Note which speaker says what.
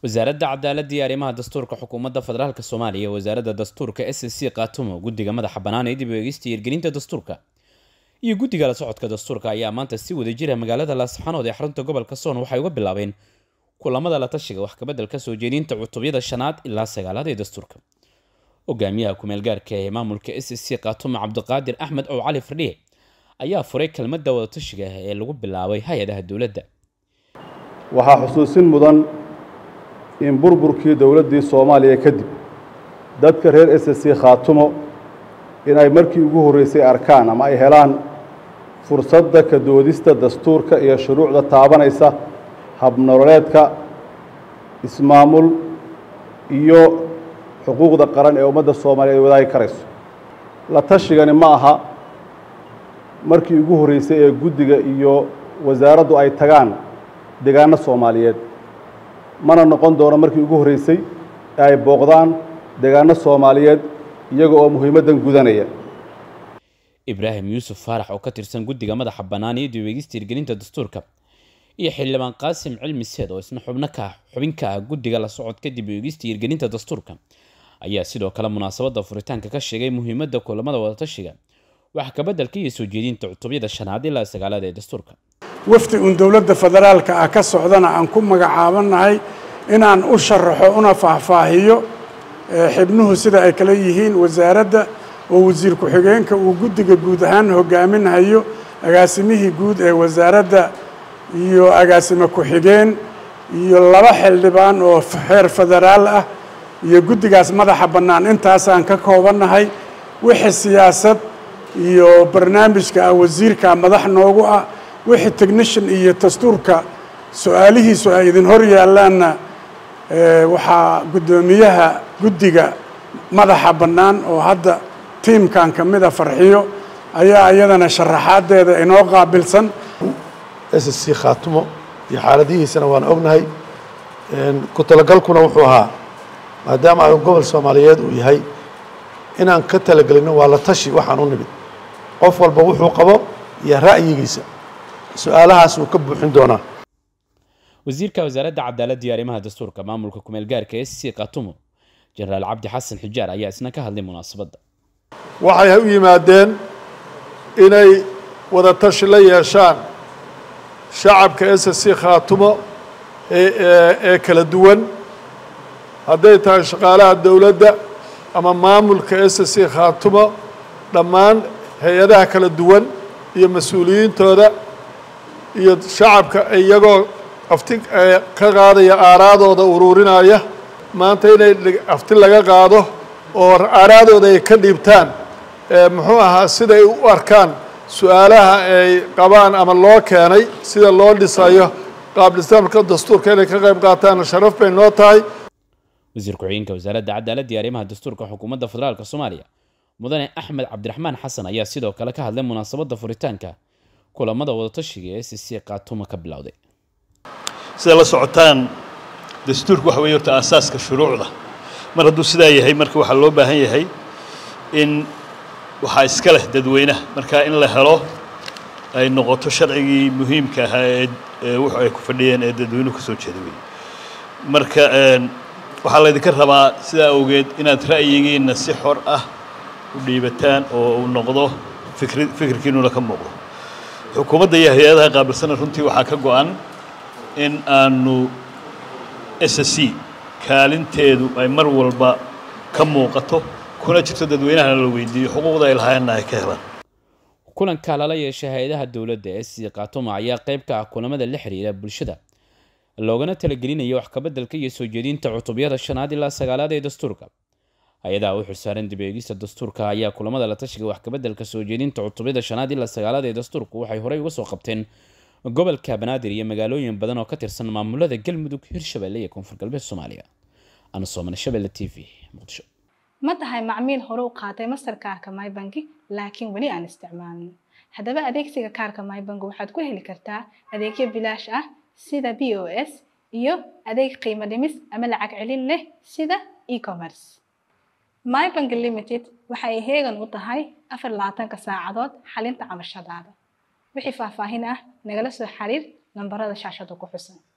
Speaker 1: wasaaradda cadaaladda iyo arrimaha dastuurka xukuumadda federaalk soomaaliya iyo wasaaradda dastuurka s c kaatumo guddiga madaxa bannaan ee dib u eegista iyo hirgelinta dastuurka iyo guddiga la socodka dastuurka ayaa maanta si wada jira magaalada laasxanood ee xarunta gobolka soon waxay uga bilaabeen kulamada la tashiga wax kabeddelka soo jeedinta cutubyada shanaad ilaa sagaalaad ee dastuurka hogaamiyaha ku-meelgaarka ee maamulka s c kaatumo cabdiqaadir axmed ow cali fardhiye ayaa furay kelmadda wadatashiga ee lagu bilaabay hay-adaha dowladda
Speaker 2: waxaa xusuusin mudan in burburkii dowladdii soomaaliya kadib dadka reer s c khaatumo inay markii ugu horreysay arkaan ama ay helaan fursadda ka doodista dastuurka iyo shuruucda taabanaysa habnololeedka ismaamul iyo xuquuqda qaran ee ummadda soomaaliya ay wadaagi karayso la tashigani ma aha markii ugu horreysay ee guddiga iyo wasaaraddu ay tagaan deegaano soomaaliyeed mana noqon doono markii ugu horreysay ee ay booqdaan deegaano soomaaliyeed iyaga oo muhiimaddan gudanaya
Speaker 1: ibraahim yuusuf faarax oo ka tirsan guddiga madaxa bannaan iyo diweegista hirgelinta dastuurka iyo xildhibaan qaasim cilmi seed oo isna xubno ka xubin ka ah guddiga la socodka dib u eegista hirgelinta dastuurka ayaa sidoo kale munaasabadda furitaanka ka sheegay muhiimadda kulamada wadatashiga wax kabeddelka iyo soo jeedinta cutubyada shanaad ilaa sagaalaad ee dastuurka
Speaker 3: wafdi uun dowladda federaalka ah ka socdana aan ku magacaabanahay inaan u sharaxo una faahfaahiyo xibnuhu sida ay kala yihiin wasaaradda oo wasiir ku-xigeenka uu guddiga guud ahaan hogaaminhayo agaasimihii guud ee wasaaradda iyo agaasime ku-xigeen iyo laba xildhibaan oo xeer federaal ah iyo guddigaas madaxa bannaan intaasaan ka koobannahay wixii siyaasad iyo barnaamijka ah wasiirka madax noogu ah wixii technician iyo dastuurka su-aalihiisu ay idin hor yaallaanna waxaa guddoomiyaha guddiga madaxa bannaan oo hadda tiimkan ka mida farxiyo ayaa iyadana sharaxaaddeeda inoo qaabilsan
Speaker 4: s c khaatumo iyo xaaladihiisana waan ognahay ku talagalkuna wuxuu ahaa maadaama a gobol soomaaliyeed uu yahay inaan ka talagelinno waa la tashi waxaan u nimid qof walba wuxuu qabo iyo ra'yigiisa su-aalahaas uu ka buuxin doonaa
Speaker 1: wasiirka wasaaradda cadaaladda iyo arrimaha dastuurka maamulka ku-meelgaarka s c kaatumo jenaraal cabdi xasan xijaar ayaa isna ka hadlay munaasabadda
Speaker 5: waxay u yimaadeen inay wada tashi la yeeshaan shacabka s c khaatumo ee kala duwan hadday tahay shaqaalaha dowladda ama maamulka s c khaatumo dhammaan hay-adaha kala duwan iyo mas-uuliyiintooda iyo shacabka iyagoo afti ka qaadaya aaraadooda uruurinaya maanta inay afti laga qaado oo aaraadooda ay ka dhiibtaan muxuu ahaa siday u arkaan su-aalaha ay qabaan ama loo keenay sida loo dhisayo qaabdhisaamka dastuurka inay ka qayb qaataan sharaf bay noo tahay
Speaker 1: wasiir ku-xigeenka wasaaradda cadaaladda iyo arrimaha dastuurka xukuumadda federaalk soomaaliya mudane axmed cabdiraxmaan xasan ayaa sidoo kale ka hadlay munaasabadda furitaanka kulamada wadatashiga ee s c kaatuma ka bilowday
Speaker 6: sida la socotaan dastuurku waxa weeye horta aasaaska shuruucda mar hadduu sidaa yahay marka waxaa loo baahan yahay in waxaa iska leh dadweynaha marka in la helo ay noqoto sharcigii muhiimka ahaa ee wuxu ay ku fadhiyeen ee dadweynuhu ka soo jeeda wey marka waxaa laydinka rabaa sidaa awgeed inaad ra'yigiinna si xor ah u dhiibataan oo uu noqdo fikri fikirkiinuna ka muuqdo xukuumadda iyo hay-adaha qaabilsana runtii waxaa ka go-an in aanu s c kaalinteedu ay mar walba ka muuqato kuna jirto dadweynahana la weydiiyo xuquuqda ay lahaayeenna ay ka helaan
Speaker 1: kulanka lala yeeshay hay-adaha dowladda ee sii kaatuma ayaa qayb ka ah kulamada la xiriira bulshada loogana talagelinayo wax kabeddelka iyo soo jeedinta cutubyada shanaad ilaa sagaalaad ee dastuurka hay-adaha u xilsaaran dib eegista dastuurka ayaa kulamada la tashiga wax kabeddelka soo jeedinta cutubyada shanaad ilaa sagaalaad ee dastuurku waxay horey uga soo qabteen gobolka banaadir iyo magaalooyin badan oo ka tirsan maamulada galmudug hirshabelle iyo koonfur galbeed soomaaliya ana soomane shabelle t v muqdisho
Speaker 7: ma tahay macmiil hore u qaatay mastarkaarka mybanki laakiin weli aan isticmaalin haddaba adeegsiga kaarka mybank waxaad ku heli kartaa adeegyo bilaash ah sida b o s iyo adeeg qiimo dhimis ama lacag celin leh sida e-commerce mybank limited waxa ay heegan u tahay afar labaatanka saacadood xalinta cabashadaada wixii faahfaahin ah nagala soo xiriir nambarada shaashada ku xusan